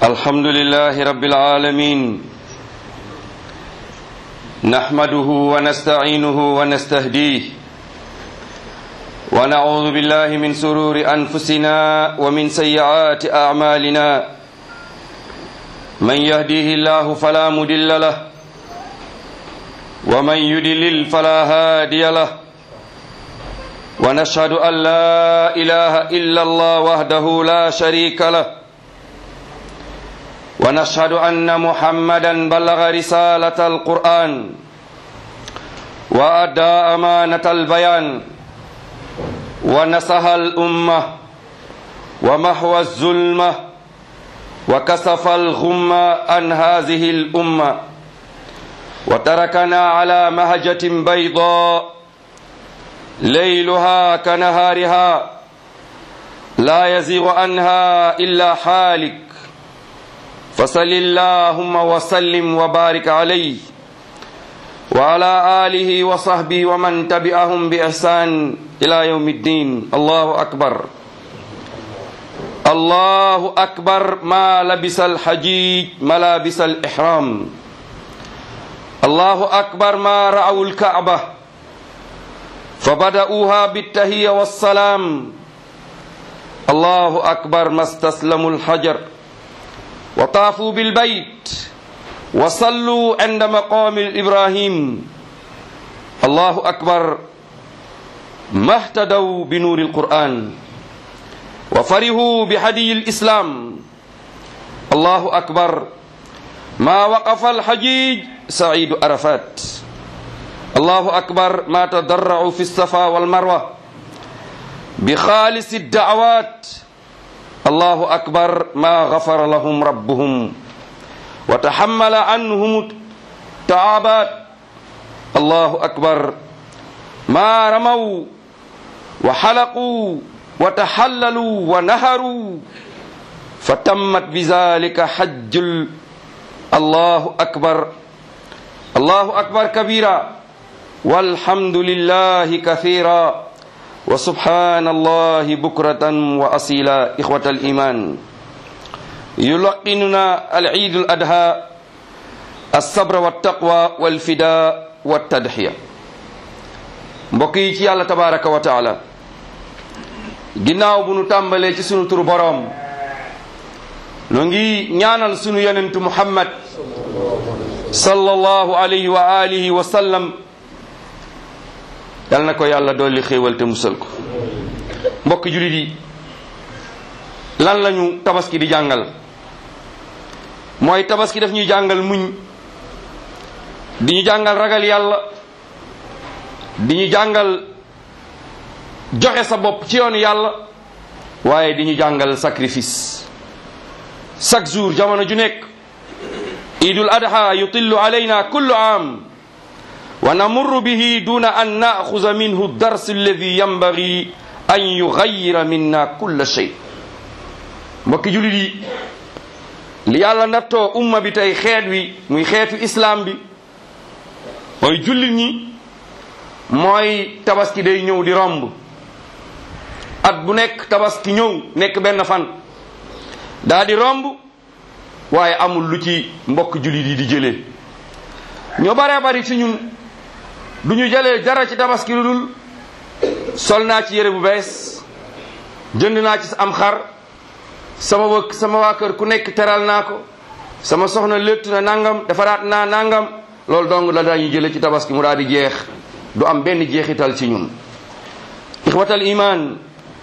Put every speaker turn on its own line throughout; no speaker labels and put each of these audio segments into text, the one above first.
الحمد لله رب العالمين نحمده ونستعينه ونستهديه ونعوذ بالله من سرور أنفسنا ومن سيئات أعمالنا من يهديه الله فلا مدل له ومن يدلل فلا هادي له ونشهد أن لا إله إلا الله وحده لا شريك له ونشهد أن محمدا بلغ رسالة القرآن وأدى أمانة البيان ونصح الأمة ومحو الظلمة وكسف الغمة عن هذه الأمة وتركنا على مهجة بيضاء ليلها كنهارها لا يزيغ عنها إلا حالك فصل اللهم وسلم وبارك عليه وعلى آله وصحبه ومن تبعهم بإحسان إلى يوم الدين الله أكبر الله أكبر ما لبس الحجيج ملابس الإحرام الله أكبر ما رأوا الكعبة فبدأوها بالتهية والسلام الله أكبر ما استسلموا الحجر وطافوا بالبيت وصلوا عند مقام إبراهيم الله أكبر ما اهتدوا بنور القرآن وفرحوا بهدي الإسلام الله أكبر ما وقف الحجيج سعيد عرفات الله أكبر ما تضرعوا في الصفا والمروة بخالص الدعوات الله أكبر ما غفر لهم ربهم وتحمل عنهم التعابات الله أكبر ما رموا وحلقوا وتحللوا ونهروا فتمت بذلك حج الله أكبر الله أكبر كبيرا والحمد لله كثيرا وسبحان الله بكرة وأصيلا إخوة الإيمان يلقننا العيد الأدهى الصبر والتقوى والفداء والتضحية mbokk ci yàlla tabaraka wa taala ginnaaw bu nu tàmbalee ci sunu turu boroom nu ngi ñaanal sunu yonentu muhammad sallallahu alayhi wa alihi wa sallam yal na ko yàlla dolli xéewal te musal ko mbokk julit yi lan lañu tabaski di jàngal mooy tabaski daf ñuy jàngal muñ di ñu jàngal ragal yàlla di ñu jàngal joxe sa bopp ci yoonu yàlla waaye di ñu jàngal sacrifice chaque jour jamono ju nekk idul adha yutillu alayna kullu am wa namurru bihi duna an naaxuza minhu dars alladi yambagi an yugayyira minna kulla shay mbokki julit yi li yàlla nattoo umma bi tey xeet wi muy xeetu islam bi mooy jullit ñi mooy tabaski day ñëw di romb at bu nekk tabaski ñëw nekk benn fan daa di romb waaye amul lu ci mbokk jullit yi di jëlee ñoo baree bari ci ñun du ñu jëlee dara ci tabaski lu dul sol naa ci yére bu bees jënd naa ci am xar sama wëkk sama waa kër ku nekk teral naa ko sama soxna léttu na nangam defaraat naa nangam loolu dong la dañuy jële ci tabaski mu daal di jeex du am benn jeexital ci ñun ixwatal iman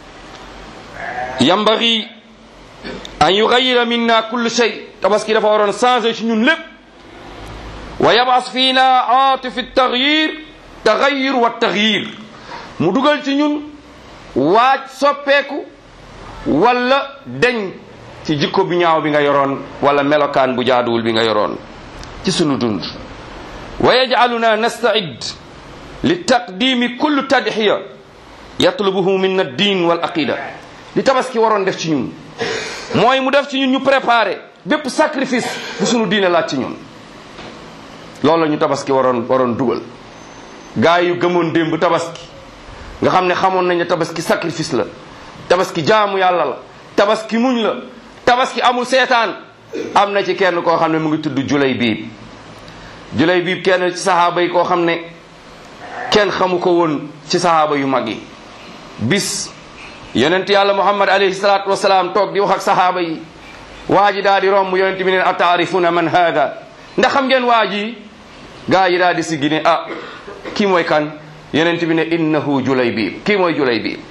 yambagi an yugayyira minna kulli shay tabaski dafa waroon changé ci ñun lépp wa yabas fiina atifi tagyir tagyir wa tagyir mu dugal ci ñun waaj soppeeku wala deñ ci jikko bi ñaaw bi nga yoroon wala melokaan bu jaaduwul bi nga yoroon ci sunu dund wa yaj'aluna nasta'id li taqdimi kullu tadhiya yatlubuhu min ad-din wal aqida li tabaski waroon def ci ñun mooy mu def ci ñun ñu préparé bépp sacrifice bu sunu diine laaj ci ñun loolu la ñu tabaski waroon waroon dugal gaa yu gëmoon démb tabaski nga xam ne xamoon nañ ne tabaski sacrifice la tabaski jaamu yàlla la tabaski muñ la tabaski amul seetaan am na ci kenn koo xam ne mu ngi tudd julay biib julay biib kenn ci saxaaba yi koo xam ne kenn xamu ko woon ci saxaaba yu mag yi bis yonent yàlla muhammad alayhi salaatu wasalaam toog di wax ak saxaaba yi waa ji daal di romb yonent bi ne ataarifuna man haada ndax xam ngeen waa ji gaa yi daal di siggi ne ah kii mooy kan yonent bi ne innahu julay biib kii mooy julay biib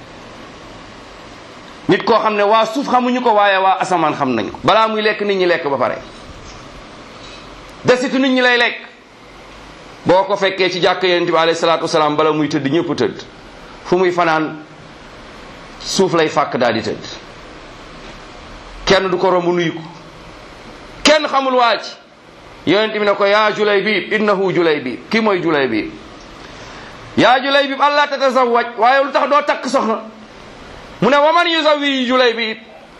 nit koo xam ne waa suuf xamuñu ko waaye waa asamaan xam nañ ko balaa muy lekk nit ñi lekk ba pare desitu nit ñi lay lekk boo ko fekkee ci jàkk yonent bi alayhi salaatu wasalaam bala muy tëdd ñëpp tëdd fu muy fanaan suuf lay fàkk daal di tëdd kenn du ko romb nuyu ko kenn xamul waa ci yonent bi ne ko yaa julay biib innahu julay biib kii mooy julay biib yaa julay biib allah tatazawaj waaye lu tax doo takk soxna mu ne waman yuzawi julay biib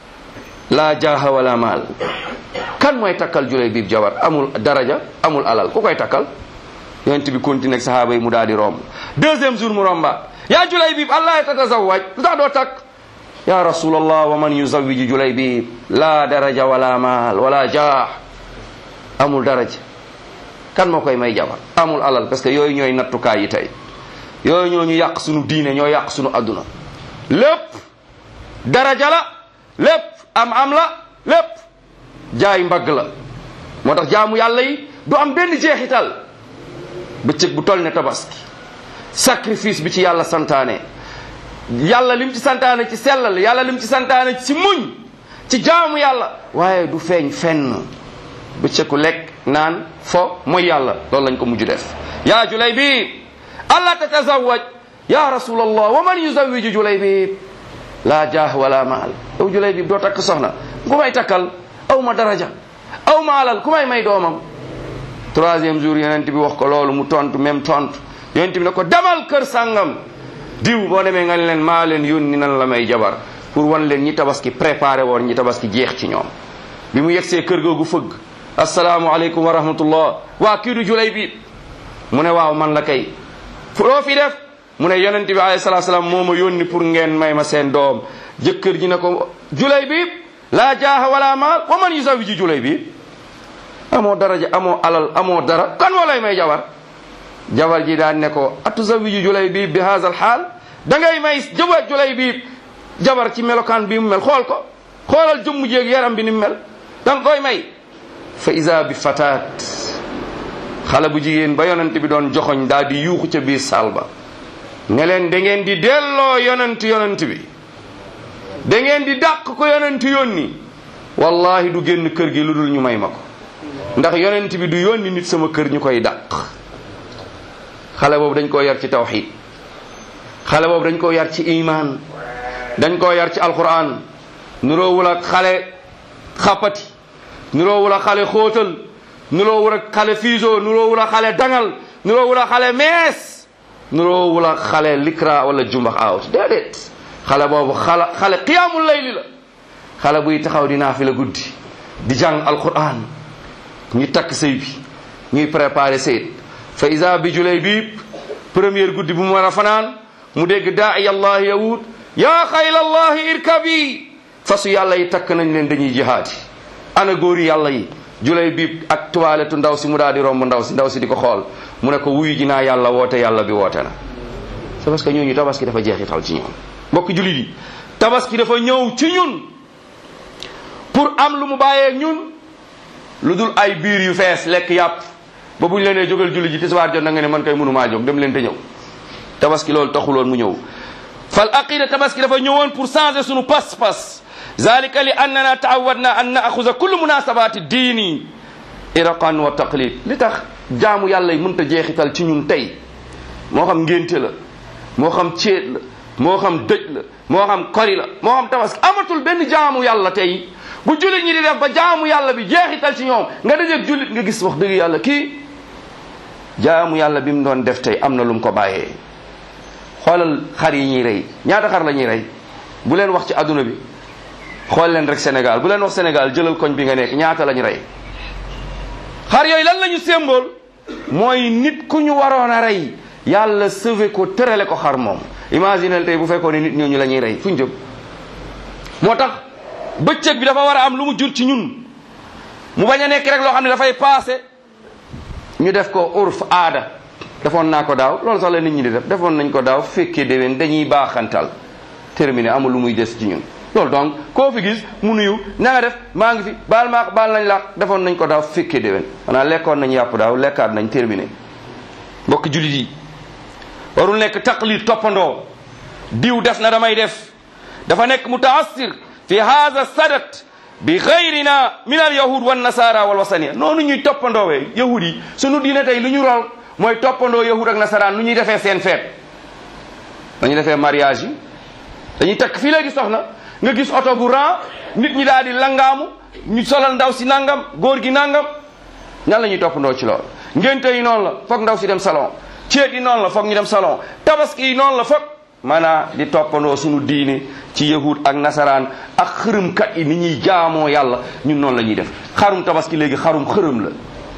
laa jaaha wala maal kan mooy takkal julay biib jabar amul daraja amul alal ku koy takkal yonent bi continue ak sahaaba yi mu daal di romb deuxième jour mu romba yaa julay biib allah tatazawaj lu tax doo takk ya rasulallah wa man yuzawiju julay biib laa daraja wala maal wala jaah amul daraja kan moo koy may jabar amul alal parce que yooyu ñooy nattukaay yi tey yooyu ñoo ñu yàq sunu diine ñoo yàq sunu adduna lépp daraja la lépp am am la lépp jaay mbagg la moo tax jaamu yàlla yi du am benn jeexital bëccëg bu toll ne tabaski sacrifice bi ci yàlla santaane yàlla lim ci santaane ci sellal yàlla lim ci santaane ci muñ ci jaamu yàlla waaye du feeñ fenn bëccëgu lekk naan fo mooy yàlla loolu lañ ko mujj def yaa julay biib allah tatazawaj ya rasulallah wa man yuzawiju julay biib laa jaah wala maal yow julay biib doo takk soxna ku may takkal aw ma daraja aw ma alal ku may may doomam troisième jour yonent bi wax ko loolu mu tontu même tontu yonent bi ne ko demal kër sàngam diw boo demee nga leen maa leen yónni nan la may jabar pour wan leen ñi tabaski préparé woon ñi tabaski jeex ci ñoom bi mu yegsee kër googu fëgg asalaamualeykum wa rahmatullah waa kii du julay biib mu ne waaw man la kay loo fi def mu ne yonent bi alayhi salatu salaam moo ma yónni pour ngeen may ma seen doom jëkkër ji ne ko julay biib laa jaaha wala maal wa man yuzawiji julay biib amoo daraja amoo alal amoo dara kan moo lay may jabar jabar ji daan ne ko atuzawiju julay biib bi haza al xaal da ngay may jëba julay biib jabar ci melokaan bi mu mel xool ko xoolal jëmm jéeg yaram bi ni mu mel da nga koy may fa isa bi fataat xale bu jigéen ba yonent bi doon joxoñ daal di yuuxu ca biir saal ba ne leen da ngeen di delloo yonent yonent bi da ngeen di dàq ko yonent yónni wallahi du génn kër gi lu dul ñu may ma ko ndax yonent bi du yónni nit sama kër ñu koy dàq xale boobu dañ koo yar ci tawxid xale boobu dañ koo yar ci iman dañ koo yar ci alquran nuroowul ak xale xappati nuroowul ak xale xóotal nuroowul ak xale fiiso nuroowul ak xale dangal nuroowul ak xale mees nuroowul ak xale likra wala jumbax aawut déedéet xale boobu xala xale qiyaamul layli la xale buy taxaw di naafi la guddi di jàng alquran ñu takk sëy bi ñuy préparé sëyit fa isa bi julay biib première guddi bu mu war a fanaan mu dégg daai allahi yawut yaa xayla allahi irkabi fasu yàlla yi takk nañ leen dañuy jihaati ana góori yàlla yi julay biib ak tuwaaletu ndaw si mu daal di romb ndaw si ndaw si di ko xool mu ne ko wuyu ji naa yàlla woote yàlla bi woote na c'est parce que ñooñu tabaski dafa jeexital ci ñoom mbokk julit yi tabaski dafa ñëw ci ñun pour am lu mu bàyyee ñun lu dul ay biir yu fees lekk yàpp ba buñ leen nee jógal julli ji tisbaar jot na nga ne man kay mënumaa jóg dem leen te ñëw tabaski loolu taxuloon mu ñëw fal aqida tabaski dafa ñëwoon pour changer sunu pas-pas zalika li annana taawadna an naaxuza kullu munasabati diini iraqan wa taqlid li tax jaamu yàlla yi mënta jeexital ci ñun tey moo xam ngénte la moo xam céet la moo xam dëj la moo xam kori la moo xam tabaski amatul benn jaamu yàlla tey bu jullit ñi di def ba jaamu yàlla bi jeexital ci ñoom nga dajeeg jullit nga gis wax dëgg yàlla kii jaamu yàlla bi mu doon def tey am na lu mu ko bàyyee xoolal xar yi ñuy rey ñaata xar la ñuy rey bu leen wax ci adduna bi xool leen rek Sénégal bu leen wax Sénégal jëlal koñ bi nga nekk ñaata lañu rey xar yooyu lan lañu symbole mooy nit ku ñu waroon a rey yàlla sauvé ko tërale ko xar moom imaginel tey bu fekkoon ne nit ñooñu la ñuy rey fu ñu jëm moo tax bëccëg bi dafa war a am lu mu jur ci ñun mu bañ a nekk rek loo xam ne dafay passé ñu def ko urf aada defoon naa ko daaw loolu sax la nit ñi di def defoon nañ ko daaw fekkee déwén dañuy baaxantal terminé amul lu muy des ci ñun loolu donc koo fi gis mu nuyu na nga def maa ngi fi baal maa baal nañ la defoon nañ ko daaw fekkee déwén xanaa lekkoon nañ yàpp daaw lekkaat nañ terminé mbokk jullit yi warul nekk taqlid toppandoo diw def na damay def dafa nekk mutaassir fi hada sadat bi gayrina min al yahud wan nasara wal wasaniya noonu ñuy toppandoowee yahud yi sunu diine tey lu ñu rol mooy toppandoo yahud ak nasaraan nu ñuy defee seen feet dañuy defee mariage yi dañuy takk fii léegi soxna nga gis oto bu ran nit ñi daal di langaamu ñu solal ndaw si nangam góor gi nangam ñan la ñuy toppandoo ci loolu ngénte yi noonu la foog ndaw si dem salon ceet yi noonu la foog ñu dem salon tabaski yi noonu la foog maanaa di toppandoo suñu diine ci yahud ak nasaraan ak xërëmkat yi ni ñuy jaamoo yàlla ñun noonu la ñuy def xarum tabaski léegi xarum xërëm la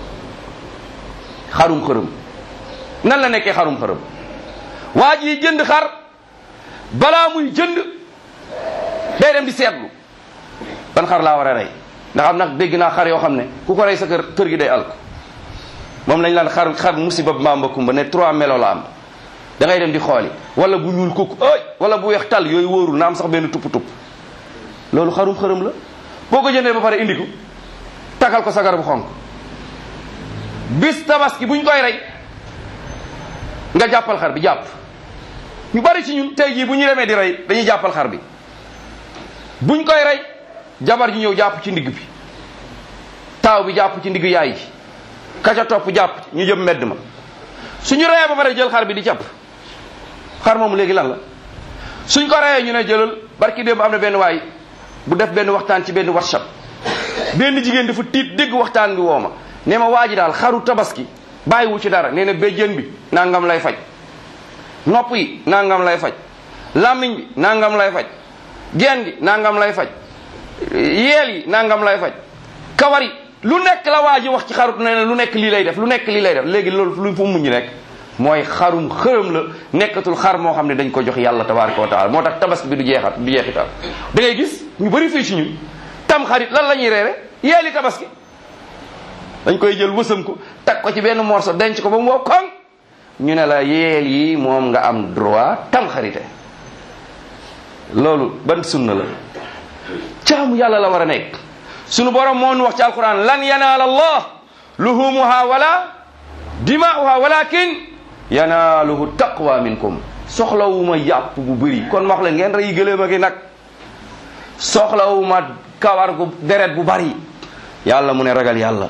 xarum xërëm nan la nekkee xarum xërëm waa ji jënd xar balaa muy jënd day dem di seetlu ban xar laa war a rey ndax am nag dégg naa xar yoo xam ne ku ko rey sa kër kër gi day alko moom lañ laan xar xar musiba mamba kumba ne trois melo la am da ngay dem di xooli wala bu ñuul kukk ay wala bu weex tal yooyu wóorul na am sax benn tupp tupp loolu xarum xërëm la boo ko jëndee ba pare indi ko takkal ko sagar bu xonk bis tabaski buñ koy rey nga jàppal xar bi jàpp ñu bari ci ñun tey jii bu ñu demee di rey dañuy jàppal xar bi buñ koy rey jabar ji ñëw jàpp ci ndigg bi taaw bi jàpp ci ndigg yaay ji kaca topp jàpp ñu jëm mbedd ma suñu reyee ba pare jël xar bi di jàpp xar moomu léegi lan la suñ ko reyee ñu ne jëlal barki démb am na benn waay bu def benn waxtaan ci benn whatsapp benn jigéen dafa tiit dégg waxtaan bi woo ma nee ma waa ji daal xaru tabaski bàyyiwu ci dara nee na béjjën bi nangam lay faj nopp yi nangam lay faj làmmiñ bi nangam lay faj geen gi nangam lay faj yeel yi nangam lay faj kawar yi lu nekk la waa ji wax ci xarut nee na lu nekk lii lay def lu nekk lii lay def léegi loolu lu fu muñu nekk mooy xarum xërëm la nekkatul xar moo xam ne dañ ko jox yàlla tabaraka wa taala moo tax tabaski bi du jeexat du jeexital da ngay gis ñu bëri fii ci ñun tam xarit lan la ñuy reere yeeli tabaski dañ koy jël wësam ko teg ko ci benn morso denc ko ba mu wow koŋ ñu ne la yeel yi moom nga am droit tam xarite loolu ban sunna la jaamu yàlla la war a nekk sunu borom moo nu wax ci alquran lan yanaala allah luhumuha wala dimaa'uha walakin yanaaluhu taqwa minkum soxlawuma yàpp bu bëri kon wax leen ngeen rey gëléem a gi nag soxlawuma kawar gu deret bu bari yàlla mu ne ragal yàlla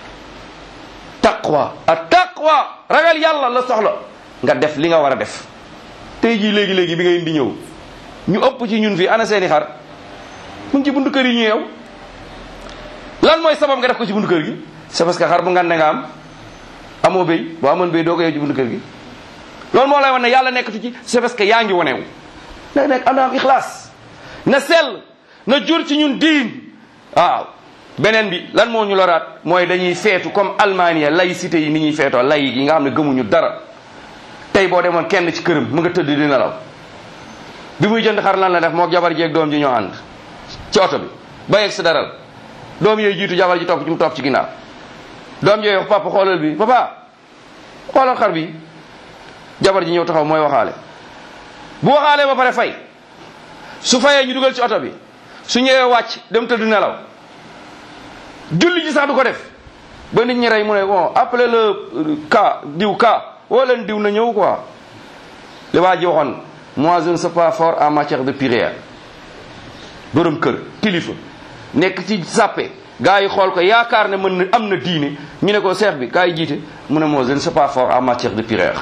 taqwa a taqwa ragal yàlla la soxla nga def li nga war a def tey jii léegi léegi bi ngay indi ñëw ñu ëpp ci ñun fii ana seeni xar mu ngi ci buntu kër yi ñu yeew lan mooy sabab nga def ko ci buntu kër gi c'est parce que xar bu ngande nga am amoo béy boo amoon béy doo ko yeew ci buntu kër gi loolu moo lay wan ne yàlla nekkatu ci c'est parce que yaa ngi wonewu na nekk am na am ixlaas na sell na jur ci ñun diin waaw beneen bi lan moo ñu loraat mooy dañuy feetu comme Allemagne laïcité yi ni ñuy feetoo lay yi nga xam ne gëmuñu dara tey boo demoon kenn ci këram mu nga tëdd di nelaw bi muy jënd xar lan la def moo jabar jeeg doom ji ñoo ànd ci oto bi ba yegg si daral doom yooyu jiitu jabar ji topp ci mu topp ci ginnaaw doom yooyu wax papa xoolal bi papa xoolal xar bi jabar ji ñëw taxaw mooy waxaale bu waxaalee ba pare fay su fayee ñu dugal ci oto bi su ñëwee wàcc dem tëdd nelaw julli ji sax du ko def ba nit ñi rey mu ne bon appelez le cas diw cas woo leen diw na ñëw quoi li waa ji waxoon moi je ne suis pas fort en matière de prière borom kër kilifa nekk ci sàppe gars yi xool ko yaakaar ne mën na am na diine ñu ne ko seex bi kaay jiite mu ne moi je ne suis pas fort en matière de prière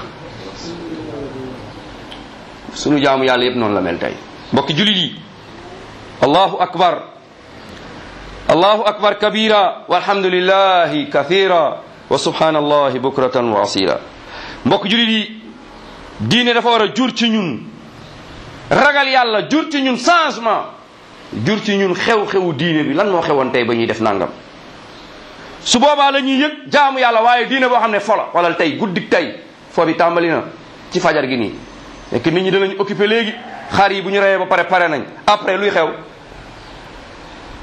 sunu jaamu yàlla yëpp noonu la mel tey mbokki julit yi allahu akbar allahu akbar kabira walhamdulillahi kathira wa subhanallahi bukratan wa asila mbokk julit yi diine dafa war a jur ci ñun ragal yàlla jur ci ñun changement jur ci ñun xew-xewu diine bi lan moo xewoon tey ba ñuy def nangam su boobaa la ñuy yëg jaamu yàlla waaye diine boo xam ne fola wala tey guddik tey foo bi tàmbali na ci fajar gi nii nekk nit ñi danañ occupé léegi xar yi bu ñu reyee ba pare pare nañ après luy xew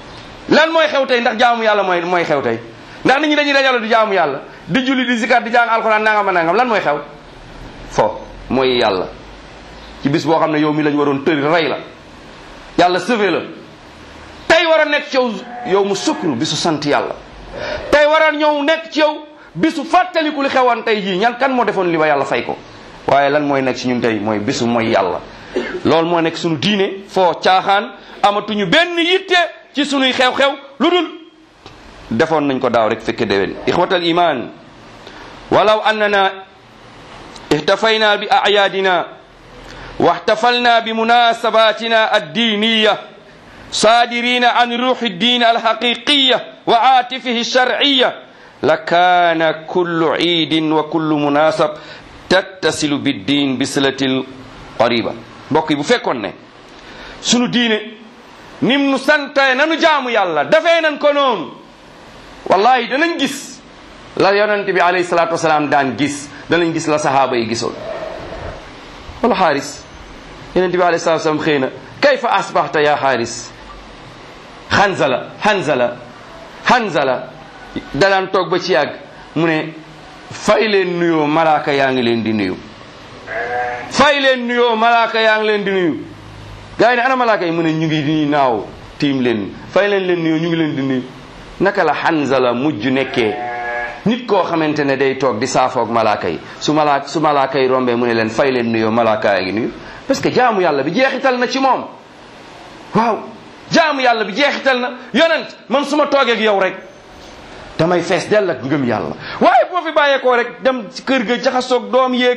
lan mooy xew tey ndax jaamu yàlla mooy mooy xew tey ndax nit ñi dañuy dajalo di jaamu yàlla di julli di zikar di jàng alxuraan nangam a nangam lan mooy xew fo mooy yàlla ci bis boo xam ne yow mi lañ waroon tëri rey la yàlla sauvé la tey war a nekk ci yow yow mu sukru bisu sant yàlla tey war a ñëw nekk ci yow bisu fàttaliku li xewoon tey jii ñan kan moo defoon li ba yàlla fay ko waaye lan mooy nekk ci ñun tey mooy bisu mooy yàlla loolu moo nekk suñu diine foo caaxaan amatuñu benn yitte ci sunuy xew-xew lu dul defoon nañ ko daaw rek fekke déwén ixwatal iman walaw annana ihtafayna bi ayaadina واحتفلنا بمناسباتنا الدينية صادرين عن روح الدين الحقيقية وعاطفه الشرعية لكان كل عيد وكل مناسب تتصل بالدين بصلة قريبة بوكي بو فيكون ne sunu diine nim nu santee nanu jaamu yàlla dafee nan ko noonu wallahi danañ gis la yonent bi alayhi salaatu wasalaam daan gis danañ gis la sahaaba yi gisoon wala xaaris yonent bi alayhi salaatu wasalaam xëy na kayfa asbaxta ya xaaris xanzala xanzala xanzala danaan toog ba ci yàgg mu ne fay leen nuyoo malaaka yaa ngi leen di nuyu fay leen nuyoo malaaka yaa ngi leen di nuyu gars yi ne ana malaaka yi mu ne ñu ngi nii naaw tiim leen fay leen leen nuyoo ñu ngi leen di nuyu naka la xanzala mujj nekkee nit koo xamante ne day toog di saafoog malaaka yi su malaaka su malaaka yi rombee mu ne leen fay leen nuyoo malaaka yaa ngi nuyu parce que jaamu yàlla bi jeexital na ci moom waaw jaamu yàlla bi jeexital na yonent man su ma toogee ak yow rek damay fees dell ak ngëm yàlla waaye boo fi bàyyeekoo rek dem ci kër ga jaxasoog doom yéeg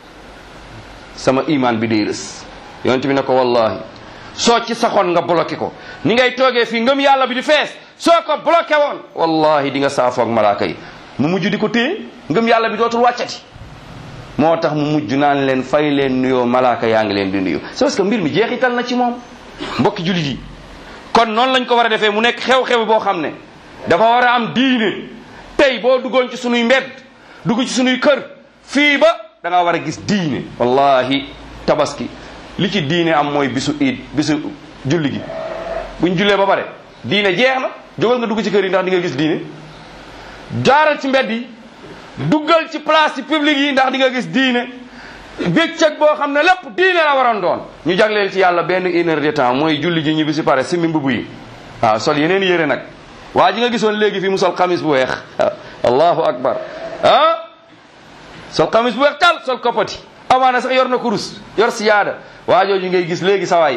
sama iman bi day rës yonent bi ne ko wallahi soo ci saxoon nga bloqué ko ni ngay toogee fii ngëm yàlla bi di fees soo ko bloqué woon wallahi di nga saafoog malaaka yi mu mujj di ko téye ngëm yàlla bi dootul wàccati moo tax mu mujj naan leen fay leen nuyoo malaaka yaa ngi leen di nuyu c'est parce que mbir mi jeexital na ci moom mbokki jullit yi kon noonu lañ ko war a defee mu nekk xew-xew boo xam ne dafa war a am diine tey boo duggoon ci sunuy mbedd dugg ci sunuy kër fii ba da nga war a gis diine wallahi tabaski li ci diine am mooy bisu iid bisu julli gi buñ jullee ba pare diine jeex na jógal nga dugg ci kër yi ndax di nga gis diine jaaral ci mbedd yi duggal ci place yi publique yi ndax di nga gis diine bëccëg boo xam ne lépp diine la waroon doon ñu jagleel ci yàlla benn une heure de temps mooy julli ji ñu bi si pare simmi mbubb yi waaw sol yeneen yére nag waa ji nga gisoon léegi fii mu sol xamis bu weex allahu akbar ah sol xamis bu weex tal sol koppati amaana sax yor na kurus yor siyaada waa jooju ngay gis léegi sawaay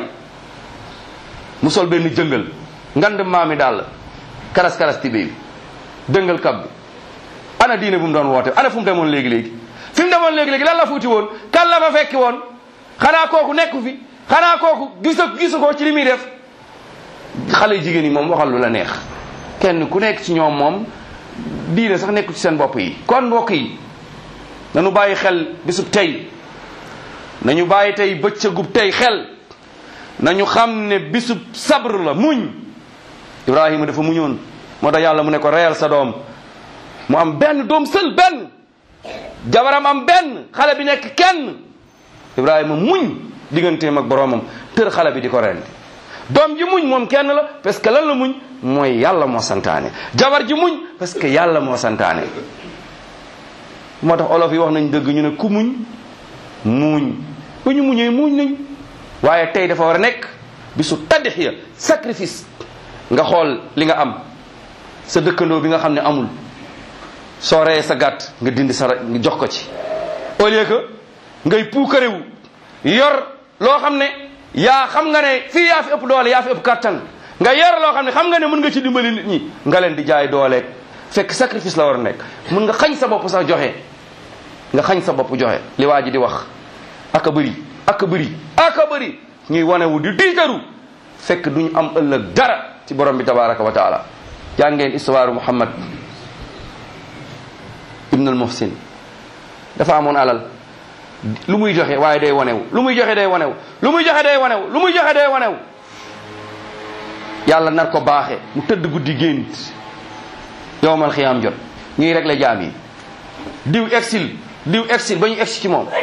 mu sol benn jëngal ngand maami daal karas karas tibé bi dëngal kab bi ana diine bu mu doon woote ana fu mu demoon léegi-léegi fi mu demoon léegi-léegi lan la fuuti woon kan la fa fekki woon xanaa kooku nekku fi xanaa kooku gisa gisu ko ci li muy def xale jigéen yi moom waxal lu la neex kenn ku nekk ci ñoom moom diine sax nekku ci seen bopp yi kon mbokk yi nañu bàyyi xel bisub tey nañu bàyyi tey bëccëgub tey xel nañu xam ne bisub sabr la muñ ibrahima dafa muñoon moo tax yàlla mu ne ko reyal sa doom mu am benn doom sël benn jabaram am benn xale bi nekk kenn ibrahima muñ digganteem ak boroomam tër xale bi di ko rendi doom ji muñ moom kenn la parce que lan la muñ mooy yàlla moo santaane jabar ji muñ parce que yàlla moo santaane moo tax olof yi wax nañ dëgg ñu ne ku muñ muuñ ba ñu muñee muuñ nañ waaye tey dafa war a nekk bisu taddixiya sacrifice nga xool li nga am sa dëkkandoo bi nga xam ne amul soo reyee sa gàtt nga dindi sa nga jox ko ci au lieu que ngay puukarewu yor loo xam ne yaa xam nga ne fii yaa fi ëpp doole yaa fi ëpp kàttan nga yor loo xam ne xam nga ne mën nga ci dimbali nit ñi nga leen di jaay dooleeg fekk sacrifice la war a nekk mën nga xañ sa bopp sax joxe nga xañ sa bopp joxe li waa ji di wax aka bëri aka bëri aka bëri ñuy wanewu di tiitaru fekk duñu am ëllëg dara ci borom bi tabaraka wa taala jàngeen histoire Muhammad ibn al muhsin dafa amoon alal lu muy joxe waaye day wanewu lu muy joxe day wanewu lu muy joxe day wanewu lu muy joxe day wanewu yàlla nar ko baaxe mu tëdd guddi gént yowmal xiyaam jot ñuy régler jaam yi diw exil diw exil ba ñu egsi ci moom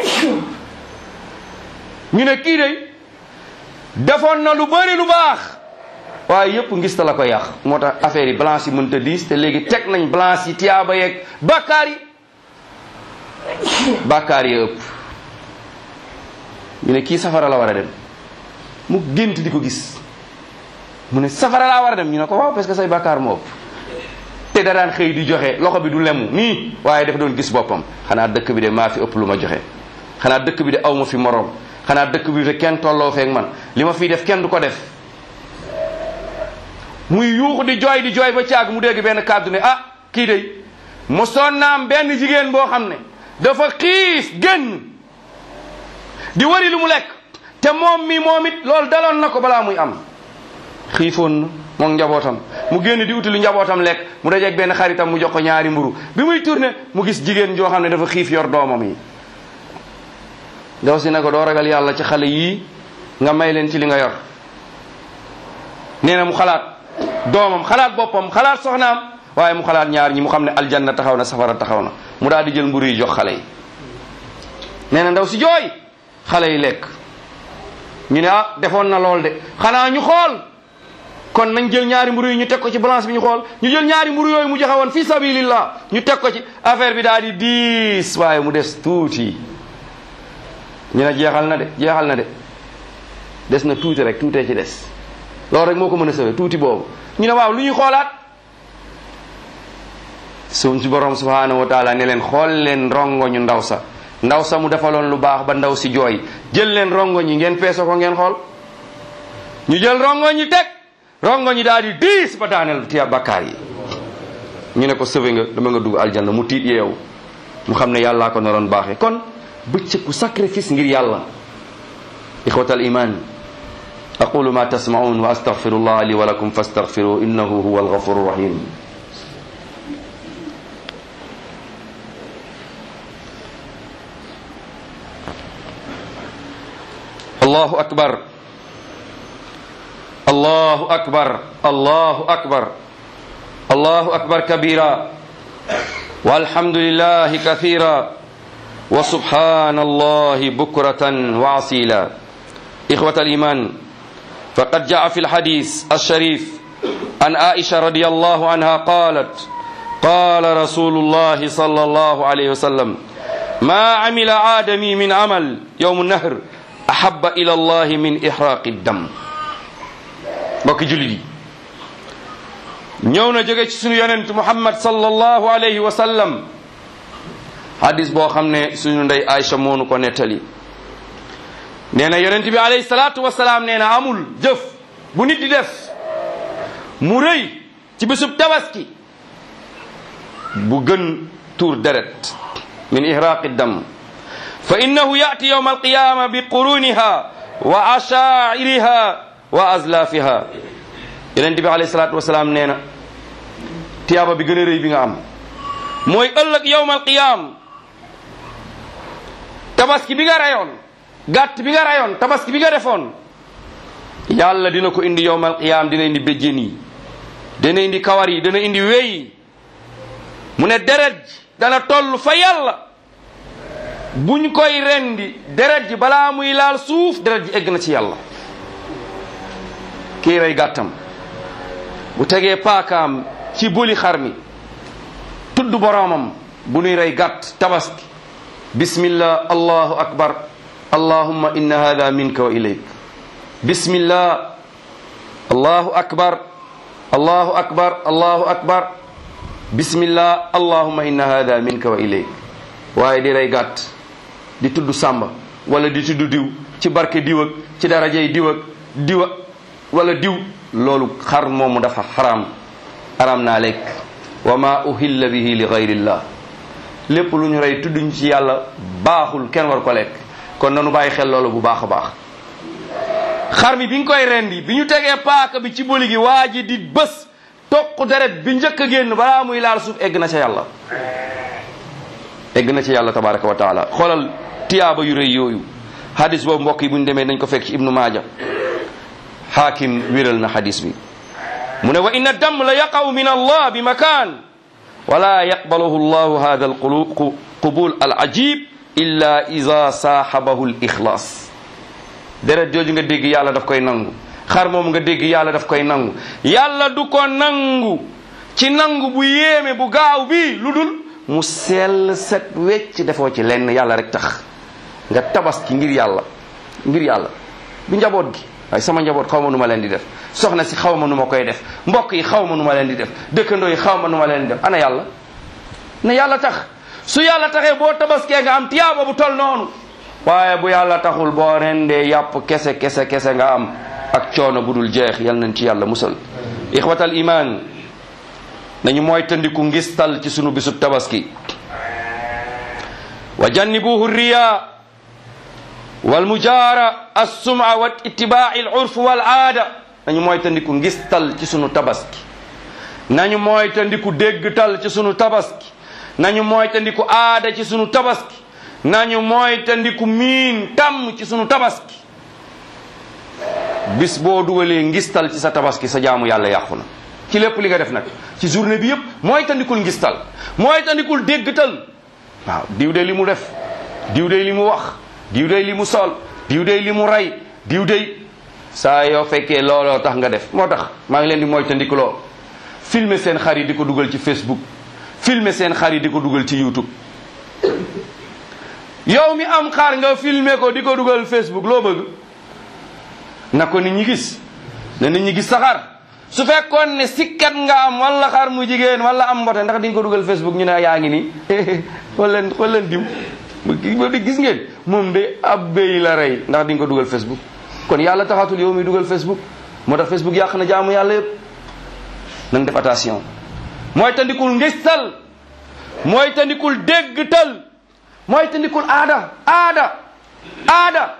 ñu ne kii day defoon na lu bari lu baax waaye yëpp ngis ta la ko yàq moo tax affaire yi balance yi mënta diis te léegi teg nañ balance yi tiyaaba yeeg bàkkaar yi bàkkaar yi ëpp ñu ne kii safara la war a dem mu gént di ko gis mu ne safara laa war a dem ñu ne ko waaw parce que say bàkkaar moo ëpp te da daan xëy di joxe loxo bi du lemu nii waaye dafa doon gis boppam xanaa dëkk bi de maa fi ëpp lu ma joxe xanaa dëkk bi de aw ma fi moroom xanaa dëkk bi de kenn tolloo feek man li ma fiy def kenn du ko def muy yuuxu di jooy di jooy ba caag mu dégg benn kàddu ne ah kii de mosoon naam benn jigéen boo xam ne dafa xiif génn di wari lu mu lekk te moom mi moom it loolu daloon na ko balaa muy am xiifoon na moom njabootam mu génn di uti lu njabootam lekk mu dajeeg benn xaritam mu jox ko ñaari mburu bi muy tourné mu gis jigéen joo xam ne dafa xiif yor doomam yi ndaw si ne ko doo ragal yàlla ci xale yii nga may leen ci li nga yor nee na mu xalaat doomam xalaat boppam xalaat soxnaam waaye mu xalaat ñaar ñi mu xam ne aljanna taxaw na safara taxaw na mu daal di jël mburu yi jox xale yi nee na ndaw si jooy xale yi lekk ñu ne ah defoon na lool de xanaa ñu xool kon nañ jël ñaari mburu yi ñu teg ko ci balance bi ñu xool ñu jël ñaari mburu yooyu mu joxe woon fi sabilillah ñu teg ko ci affaire bi daal di diis waaye mu des tuuti ñu ne jeexal na de jeexal na de des na tuuti rek tuutee ci des loolu rek moo ko mën a sawee tuuti boobu ñu ne waaw lu ñuy xoolaat suñ ci borom subhanahu wa taala ne leen xool leen rongo ñu ndaw sa ndaw sa mu defaloon lu baax ba ndaw si jooy jël leen rongo ñi ngeen peese ko ngeen xool ñu jël rongo ñi teg rongo ñi daal di diis ba daaneel tiya bakkaar yi ñu ne ko sëfe nga dama nga dugg aljanna mu tiit yeewu mu xam ne yàllaa ko naroon baaxee kon bëccëgu sacrifice ngir yàlla ixwatal iman aqulu ma tasmaun wa astaghfirullah li wa lakum fastaghfiru innahu huwa alghafuru rahim allahu akbar allahu akbar allahu akbar allahu akbar kabira walhamdulillahi kathira wa subhanallahi bukratan wa asila إخوة الإيمان فقد جاء في الحديث الشريف عن عائشة رضي الله عنها قالت قال رسول الله صلى الله عليه وسلم ما عمل آدمي من عمل يوم النهر أحب إلى الله من إحراق الدم mbokk jullit yi ñëw na jóge ci sunu yonent Muhammad sallallahu alayhi wa sallam hadis boo xam ne suñu ndey Aïcha moonu ko nettali nee na yonent bi alayhi salaatu wasalaam nee na amul jëf bu nit di def mu rëy ci bésub tabaski bu gën tuur deret min ihraqi dam fa innahu yati yawma alqiyama bi quruniha wa ashairiha wa azlafiha yonent bi alayhi salaatu wasalaam nee na tiyaaba bi gën a rëy bi nga am mooy ëllëg yawma alqiyam tabaski bi nga rayoon gàtt bi nga rayoon tabaski bi nga defoon yàlla dina ko indi yowmal qiyaam dina indi béjjén yi dana indi kawar yi dana indi wey mu ne deret ji dana toll fa yàlla buñ koy rendi deret ji balaa muy laal suuf deret ji egg na ci yàlla kii rey gàttam bu tegee paakaam ci boli xar mi tudd boroomam bu nuy rey gàtt tabaski bismillah allahu akbar allahumma inna hada minka wa ilayk bismillah allahu akbar allahu akbar allahu akbar bismillah allahumma inna hada minka wa ilayk waaye di rey gàtt di tudd sàmba wala di tudd diw ci barke diw ak ci darajey diw ak diwa wala diw loolu xar moomu dafa xaram xaram naa lekk wa ma uhilla bihi li gayrillah lépp lu ñu rey tudduñ ci yàlla baaxul kenn war ko lekk kon nanu bàyyi xel loolu bu baax a baax xar mi bi ñu koy rendi bi ñu tegee paaka bi ci boli gi waa ji di bës toq deret bi njëkk a génn balaa muy laal suuf egg na ca yàlla egg na ci yàlla tabaraka wa taala xoolal tiyaaba yu rëy yooyu hadis boobu mbokk yi bu ñu demee dañ ko fekk ci ibnu maaja xaakim wéral na hadis bi mu ne wa inna dam la yaqaw min allah bi makaan wala yaqbaluhu llahu hada alqubul al ajib illa ida saaxabahu l ixlaas deret jooju nga dégg yàlla daf koy nangu xar moom nga dégg yàlla daf koy nangu yàlla du ko nangu ci nangu bu yéeme bu gaaw bi lu dul mu sell set wecc defoo ci lenn yàlla rek tax nga tabaski ngir yàlla ngir yàlla du njaboot gi waaye sama njaboot xaw ma nu ma leen di def soxna si xaw ma nu ma koy def mbokk yi xaw ma nu ma leen di def dëkkandoo yi xaw ma nu ma leen di def ana yàlla na yàlla tax su yàlla taxee boo tabaskee nga am tiyaaba bu tol noonu waaye bu yàlla taxul boo rendee yàpp kese kese kese nga am ak coono bu dul jeex yal nañ ci yàlla musal ixwatal iman nañu mooy tandiku ngistal ci sunu bisub tabaski wa jannibuhu riya wal mujaara assuma wa ittibaai al urf wal aada nañu mooy tandiku ngistal ci sunu tabaski nañu mooy tandiku déggtal ci sunu tabaski nañu mooy tandiku aada ci sunu tabaski nañu mooy tandiku miin tàmm ci sunu tabaski bis boo dugalee ngistal ci sa tabaski sa jaamu yàlla yàqu na ci lépp li nga def nag ci journée bi yëpp mooy tandikul ngistal mooy tandikul déggtal waaw diw de li mu def diw de li mu wax diw de li mu sol diw de li mu rey diw de saa yoo fekkee looloo tax nga def moo tax maa ngi leen di mooy tandikuloo filmer seen xar yi di ko dugal ci Facebook filmer seen xar yi di ko dugal ci YouTube yow mi am xar nga filmer ko di ko dugal Facebook loo bëgg na ko nit ñi gis na nit ñi gis sa xar su fekkoon ne sikkat nga am wala xar mu jigéen wala am mbote ndax di nga ko dugal Facebook ñu ne yaa ngi nii xool leen xool leen diw di gis ngeen moom de ab béy la rey ndax di nga ko dugal Facebook kon yàlla taxatul yow mi dugal Facebook moo tax Facebook yàq na jaamu yàlla yëpp nanga def attention mooy tandikul ngistal mooy tandikul déggtal mooy tandikul aada aada aada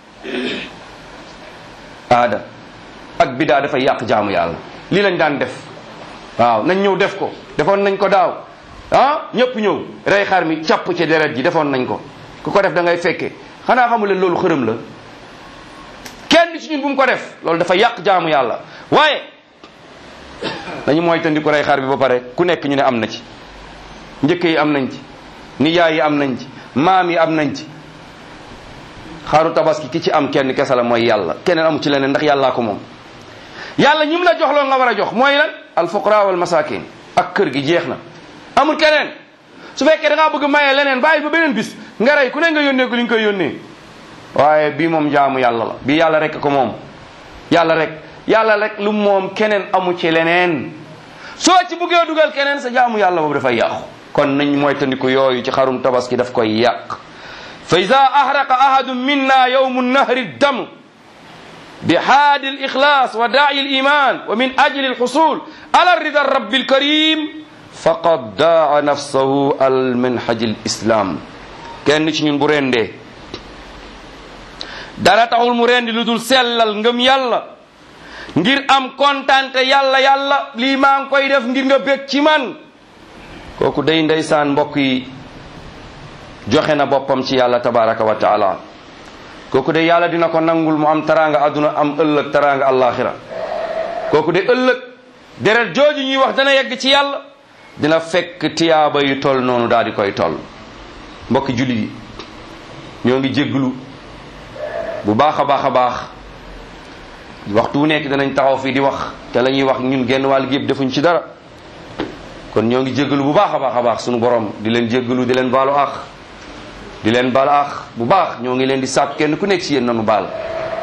aada ak bidaa dafay yàq jaamu yàlla lii lañ daan def waaw nañ ñëw def ko defoon nañ ko daaw ah ñëpp ñëw rey xar mi càpp ci deret ji defoon nañ ko ku ko def da ngay fekke xanaa xamu leen loolu xërëm la kenn ci ñun bu mu ko def loolu dafa yàq jaamu yàlla waaye dañu mooy tandi ko rey xar bi ba pare ku nekk ñu ne am na ci njëkk yi am nañ ci nijaay yi am nañ ci maam yi am nañ ci xaru tabaski ki ci am kenn kese la mooy yàlla keneen amu ci leneen ndax yàllaa ko moom yàlla ñim la jox loo nga war a jox mooy lan al fuqara wal masakin ak kër gi jeex na amul keneen su fekkee da ngaa bëgg maye leneen bàyyi ba beneen bis nga rey ku ne nga yónnee ko li nga koy yónnee waaye bii moom jaamu yàlla la bii yàlla rek ko moom yàlla rek yàlla rek lu moom keneen amu ci leneen soo ci buggee dugal keneen sa jaamu yàlla boobu dafay yàqu kon nañ mooy tandiku yooyu ci xarum tabaski daf koy yàq fa ida ahraqa ahadu minna yawmu nahri dam بحاد الإخلاص وداعي الإيمان ومن أجل الحصول على رضا الرب الكريم فقد داع نفسه المنهج الإسلام kenn ci ñun bu rendee dara taxul mu rendi lu dul sellal ngëm yàlla ngir am kontante yàlla yàlla lii maa ngi koy def ngir nga bég ci man kooku day ndeysaan mbokk yi joxe na boppam ci yàlla tabaraka wa taala kooku de yàlla dina ko nangul mu am taraanga àdduna am ëllëg taraanga àllaaxira kooku de ëllëg deret jooju ñuy wax dana yegg ci yàlla dina fekk tiyaaba yu toll noonu daal di koy toll mbokki julli yi ñoo ngi jégglu bu baax a baax a baax waxtu wu nekk danañ taxaw fii di wax te la ñuy wax ñun genn wàll gi yëpp defuñ ci dara kon ñoo ngi jégglu bu baax a baax a baax sunu borom di leen jégglu di leen baalu àq di leen baal aax bu baax ñoo ngi leen di sàpp kenn ku nekk ci yéen nanu baal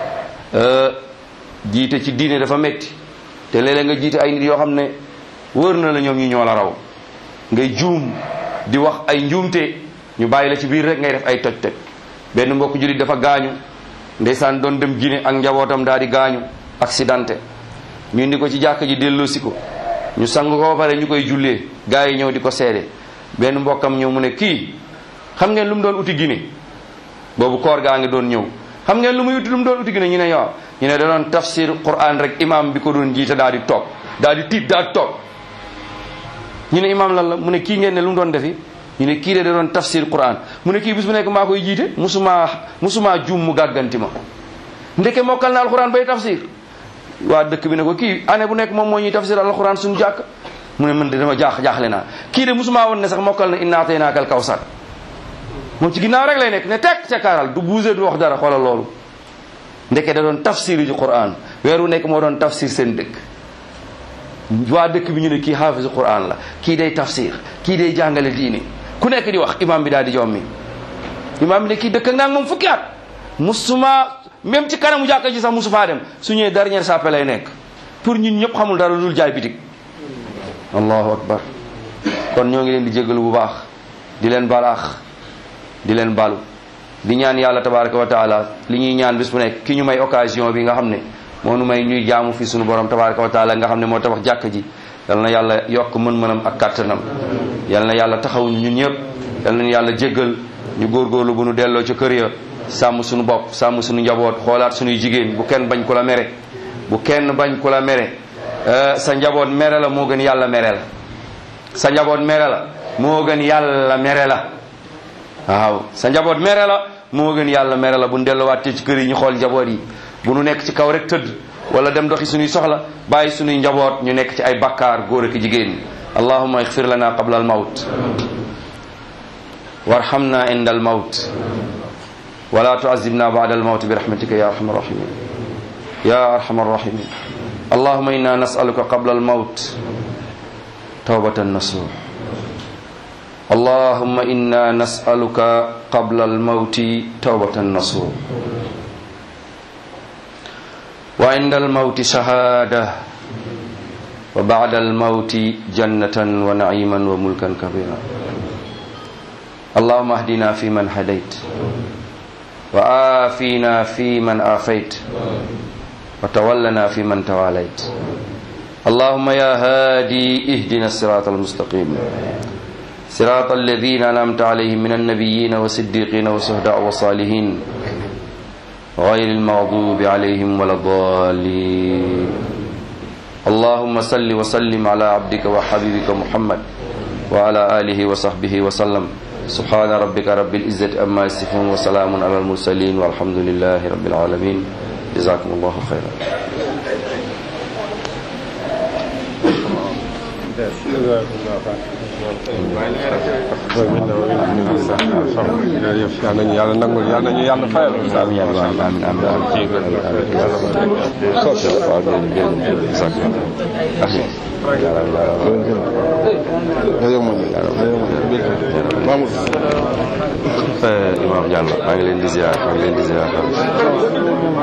jiite ci diine dafa metti te léeg-léeg nga jiite ay nit yoo xam ne wër na la ñoom ñu ñoo la raw ngay juum di wax ay njuumte ñu bàyyi la ci biir rek ngay def ay toj-toj benn mbokk jullit dafa gaañu ndeysaan doon dem Guinée ak njabootam daal di gaañu accidenté ñu indi ko ci jàkk ji delloosi ko ñu sang ko ba pare ñu koy jullee gaa yi ñëw di ko seede benn mbokkam ñëw mu ne kii xam ngeen lu mu doon uti Guinée boobu koor gaa ngi doon ñëw xam ngeen lu muy uti lu mu doon uti Guinée ñu ne yow ñu ne da doon tafsir Quran rek imam bi ko doon jiite daal di toog daal di tiit daal di toog ñu ne imam lan la mu ne kii ngeen ne lu mu doon defi ñu ne kii de da doon tafsir Quran mu ne kii bis bu nekk maa koy jiite musuma musuma juum mu gàgganti ma ndeke mokkal na alquran bay tafsir waa dëkk bi ne ko kii année bu nekk moom moo ñuy tafsir alquran suñu jàkk mu ne man de dama jaax jaaxle naa kii de musuma woon ne sax mokkal na inna ataynaakal kawsar moom ci ginnaaw rek lay nekk ne tekk tekkaaral du buuse du wax dara xoolal loolu ndeke da doon tafsir ji quran weer wu nekk moo doon tafsir seen dëkk waa dëkk bi ñu ne kii xaafisu quran la kii day tafsir kii day jàngale diine ku nekk di wax imam bi daal di jommi imam bi ne kii dëkk ak naag moom fukki at musuma même ci kanamu jàkka ji sax musu faa dem su ñëwee dernière sappe lay nekk pour ñun ñëpp xamul dara dul jaay bitig allahu akbar kon ñoo ngi leen di jégalu bu baax di leen balaax di leen balu di ñaan yàlla tabaraka wa taala li ñuy ñaan bis bu nekk ki ñu may occasion bi nga xam ne moo nu may ñuy jaamu fi sunu borom tabaraka wa taala nga xam ne moo tabax jàkka ji yal na yàlla yokk mën-mënam ak kàttanam yal na yàlla taxaw ñun ñëpp yal na yàlla jéggal ñu góorgóorlu bu nu delloo ca kër ya sàmm suñu bopp sàmm suñu njaboot xoolaat suñuy jigéen bu kenn bañ ku la mere bu kenn bañ ku la mere sa njaboot mere la moo gën yàlla mere la sa njaboot mere la moo gën yàlla mere la waaw sa njaboot mere la moo gën yàlla mere la bu nu delluwaatee ci kër yi ñu xool njaboot yi bu nu nekk ci kaw rek tëdd wala dem doxi suñuy soxla bàyyi suñuy njaboot ñu nekk ci ay bakkaar góor ak jigéen allahumma ixfir lana qabla al mawt warhamna inda al mawt ولا تعذبنا بعد الموت برحمتك يا ارحم الراحمين يا ارحم الراحمين اللهم انا نسالك قبل الموت توبه نصوح اللهم انا نسالك قبل الموت توبه نصوح وعند الموت شهاده وبعد الموت جنه ونعيما وملكا كبيرا اللهم اهدنا فيمن هديت وآفينا فيمن آفيت وتولنا فيمن تواليت اللهم يا هادي اهدنا الصراط المستقيم صراط الذين أنعمت عليهم من النبيين والصديقين والشهداء والصالحين غير المغضوب عليهم ولا الضالين اللهم صل وسلم على عبدك وحبيبك محمد وعلى آله وصحبه وسلم سبحان ربك رب العزة أما يصفون وسلام على المرسلين والحمد لله رب العالمين جزاكم الله خيرا
yal nañu yàlla nangul yal nañu yàlla fayal.
amiin amiin amiin Imam Diallo maa ngi leen di ziar maa ngi leen di ziar